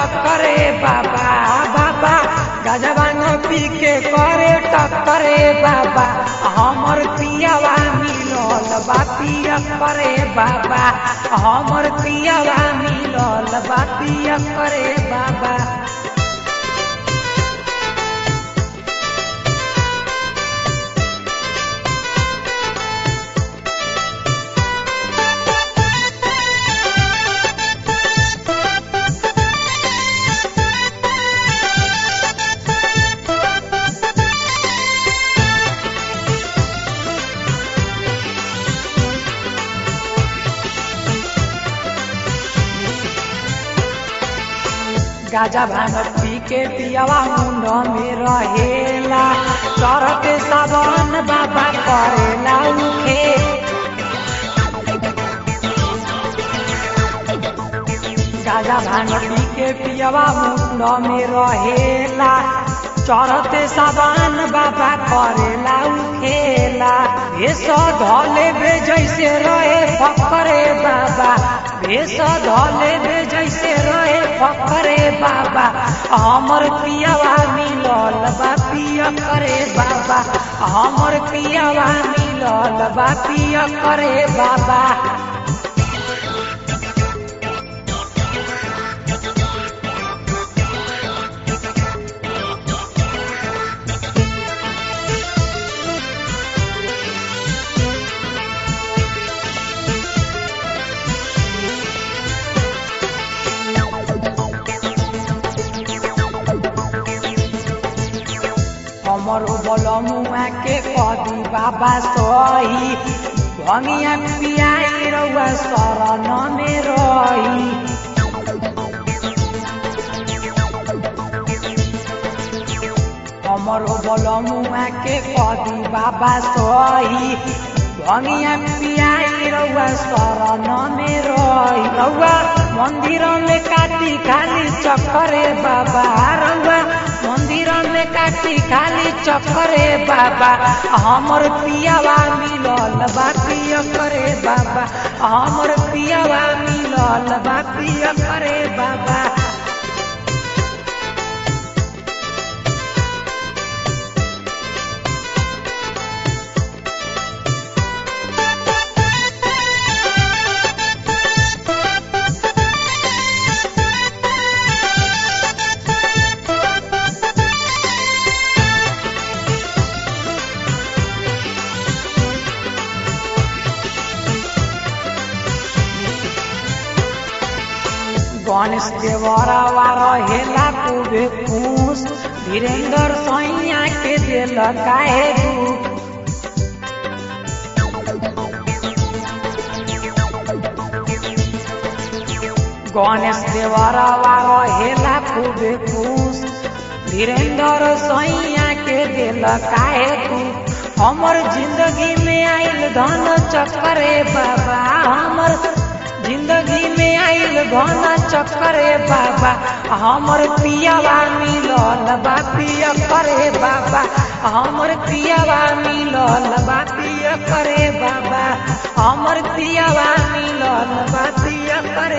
टक्करे बाबा बाबा गजबान पी के करे टक्करे बाबा हमर पियावा मिलल बा पिया करे बाबा हमर पियावा मिलल बा पिया करे बाबा गाजा भांग पी के पियावा मुंड में रहेला चरते सावन बाबा करेला उखे गाजा भांग पी के पियावा मुंड में रहेला चरते सावन बाबा करेला उखेला भेष धले बे जैसे रहे फकरे बाबा भेष धले बे जैसे रहे फकरे बाबा हमर पियावा मिलल बा पिया करे बाबा हमर पियावा मिलल बा पिया करे बाबा हमर बलमुआ के कदी बाबा सही भंगिया पियाई रउआ शरण में रही हमर बलमुआ के कदी बाबा सही भंगिया पियाई रउआ शरण में रही रउआ मंदिर में काटी खाली चक्करे बाबा रउआ मंदिर में काटी खाली चक्करे बाबा हमर पियावा मिलल बा पिया करे बाबा हमर पियावा मिलल बा पिया करे बाबा गणेश देवरवा रहेला खूबे खुश धीरेन्द्र सैया के दिल काहे दुख गणेश देवरवा रहेला खूबे खुश धीरेन्द्र सैया के दिल काहे दुख हमर जिंदगी में आइल धन चक्करे बाबा हमर जिंदगी में आइल घन चक्करे बाबा हमर पियावा मिलल बा पिया करे बाबा हमर पियावा मिलल बा पिया करे बाबा हमर पियावा मिलल बा पिया करे